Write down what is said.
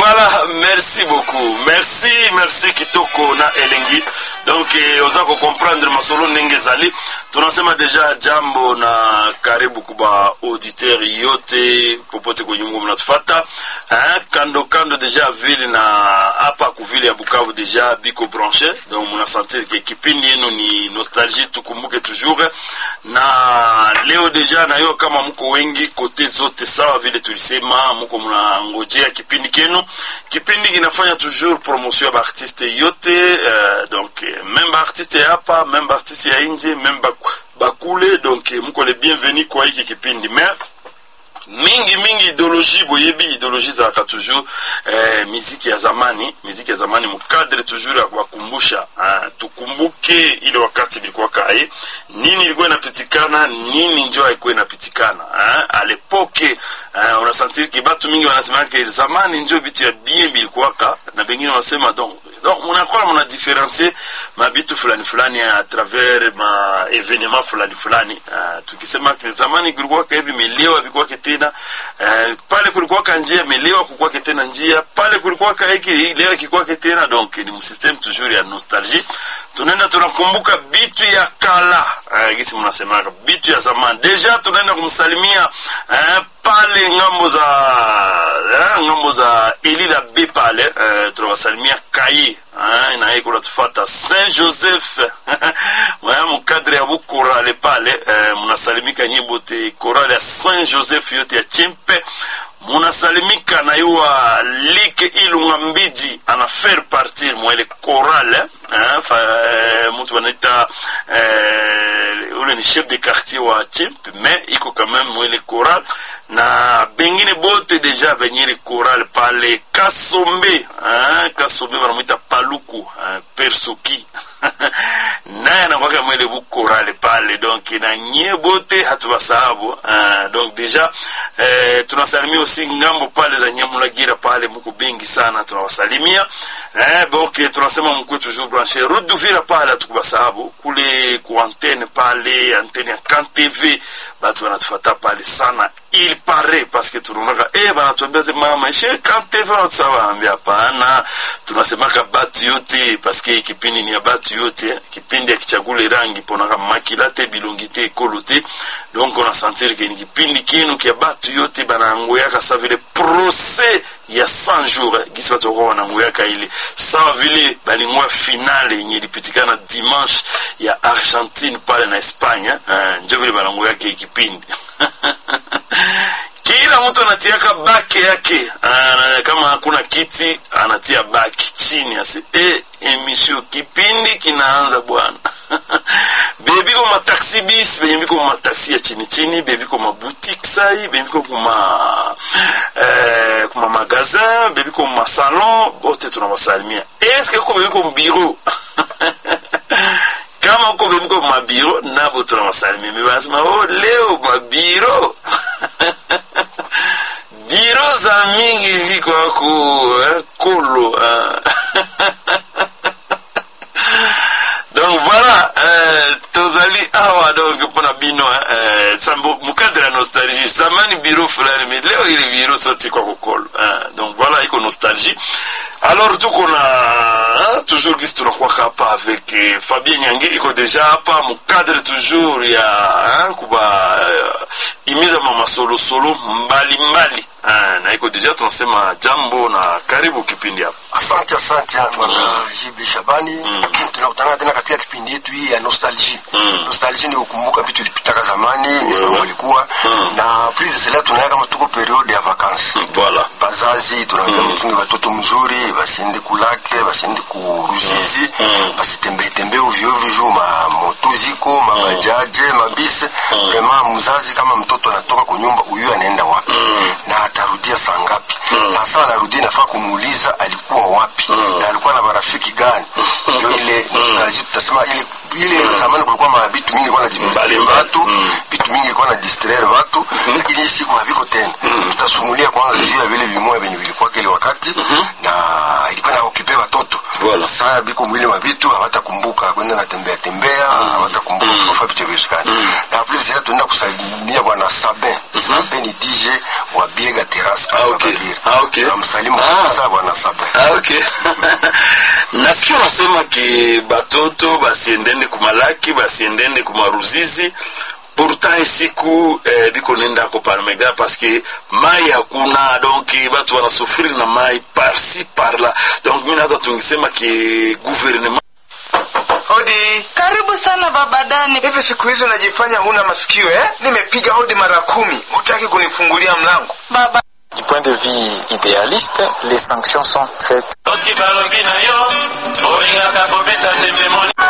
voilà merci beaucoup merci merci kitoko na elengi donc eh, oza kocomprendre masolo ndenge ezali tunasema deja jambo na karibu kuba auditeur yote popote kwenye mungu mnatufata hein, kando kando deja vile na hapa kuvile ya bukavu deja biko branche donc munasentir ke kipindi yenu ni nostalgie tukumbuke toujours na leo deja nayo kama mko wengi kote zote sawa vile tulisema mko mnangojea kipindi kenu kipindi kinafanya toujours promotion ya baartiste yote uh, donc eh, même baartiste ya hapa même baartiste ya nje même baku- bakule donc eh, mko le bienvenu kwa hiki kipindi mais mingi mingi idéologie boyebi idéologie ezalaka toujours eh, miziki ya zamani miziki ya zamani mukadre toujours ya kuwakumbusha ah, tukumbuke ile wakati bilikuwaka aye nini ilikuwa inapitikana nini njo haikuwa inapitikana ah, alepoke ah, unasentir ki batu mingi wanasemaka zamani njo bitu ya bien bilikuwaka na bengine wanasema donc donc munakuwa muna diferencie mabitu fulani fulani à travers ma evenement fulani fulani uh, tukisema ke zamani kulikuwaka hivi melewa bikuwake tena uh, pale kulikuwaka njia melewa kukwake tena njia pale kulikuwaka hiki leo kikwake tena donc ni msystem toujours ya nostalgie tunaenda tunakumbuka bitu ya kala uh, gisi mnasemaka bitu ya zamani deja tunaenda kumsalimia uh, pale ngambo za eh, ngambo za elila b pale eh, tunawasalimia kaye eh, naye kunatufata saint joseph mwaya mukadre ya bukorale pale eh, munasalimika nyi bote korale ya saint joseph yote ya chimpe munasalimika na yuwa like ilunga mbiji ana faire partir mwele korale eh, fa, eh, mutu wanaita eh, ule ni chef de quartier wa chimp mais iko quand même mwele koral na bengine bote deja venye ile koral pale kasombe eh, kasombe wanamwita paluku eh, persoki naye anakwaka mwele bukorale pale donc na nye bote hatubasahabu uh, donc deja eh, tunasalimia usi ngambo pale za nyamulagira pale muko bengi sana tunawasalimia eh, donc tunasema mkwe toujours branche route duvira pale hatukubasahabu kule ku antenne pale antenne ya kan tv batu wanatufata pale sana il paraît parce que tunaonaka eh, banatuambia ze mama she kan tv wanatusawaambia hapana tunasemaka batu yote parce que kipindi ni ya batu yote kipindi akichagule rangi ponaka makila te bilongi te ekolo te donc on a sentir ke ni kipindi kinu kia batu yote banangoyaka sa vile procès ya 100 jours eh, gisi batu wakuwa wanangoyaka ile sawa vile balingoya finale yenye ilipitikana dimanche ya argentine pale na espagne eh, njo vile banangoyaka hii kipindi kila mtu anatiaka bake yake ana, kama hakuna kiti anatia baki chini ase e, emission kipindi kinaanza bwana bebiko mataxi bis benye biko mataxi ya chini chini bebiko maboutique sai bebiko kuma eh, kuma magasin bebiko masalon bote tunawasalimia eske ko bebiko mbiro kama uko bebiko mabiro nabo tunawasalimia mebanasema oh, leo mabiro biro za mingi ziko ako eh, kolo eh. donc voilà euh, tozali awa donc mpona bino eh, sambo mukadre ya nostalgie zamani biro fulani mais leo ile biro soti kwa kokolo eh, donc voilà iko nostalgie alors tuko na hein, toujours gisi tunakwaka hapa avec eh, fabien nyange iko deja hapa mukadre toujours ya hein, kuba uh, imiza mamasolosolo mbalimbali eh, na iko deja tunasema jambo na karibu kipindi hapa asante asante bwana JB Shabani tunakutana tena katika kipindi yetu hii ya nostalgie nostalgie ni kukumbuka vitu vilipitaka zamani ni mambo ilikuwa na please sasa tunaya kama tuko periode ya vacances voilà bazazi tunaambia mchunge watoto mzuri basiende kulake basiende kuruzizi basitembee tembee ovyo ovyo juu ma moto ziko mabajaje mabisi vraiment mzazi kama mtoto anatoka kwa nyumba huyu anaenda wapi na atarudia saa ngapi na saa anarudia nafaa kumuuliza alikuwa wapi na alikuwa na marafiki gani ndio ile nostalgie tutasema ile ile zamani kulikuwa mabitu mingi ilikuwa na Mbali divertir mbali. watu vitu mingi ilikuwa na distraire watu lakini hii siku haviko tena tutasumulia kwanza juu ya vile vimoya venye vilikuwa kile wakati na ilikuwa na okipe watoto Voilà. saa biko mwili wa vitu hawatakumbuka kwenda na tembea tembea hawatakumbuka kufa vitu vishikani na plus ya tuenda kusalimia bwana Sabin Sabin ni DJ wa Biega Terrace Ah, hapa okay. Bagira Ah, okay. namsalimu Ah. kabisa bwana Sabin Ah, okay. nasikia unasema ki batoto basiendende kumalaki basiendende kumaruzizi pourtant siku eh, biko nenda ko parmega parce que mai hakuna donc batu wanasufiri na mai parci parla donc mi naweza tungisema ki gouvernement Hodi. Karibu sana baba Dani. Hivi siku hizi unajifanya huna masikio eh? Nimepiga hodi mara kumi, hutaki kunifungulia mlango. Baba Du point de vue idéaliste, les sanctions sont très Toki balobi na yo, olingaka kobeta tembe moni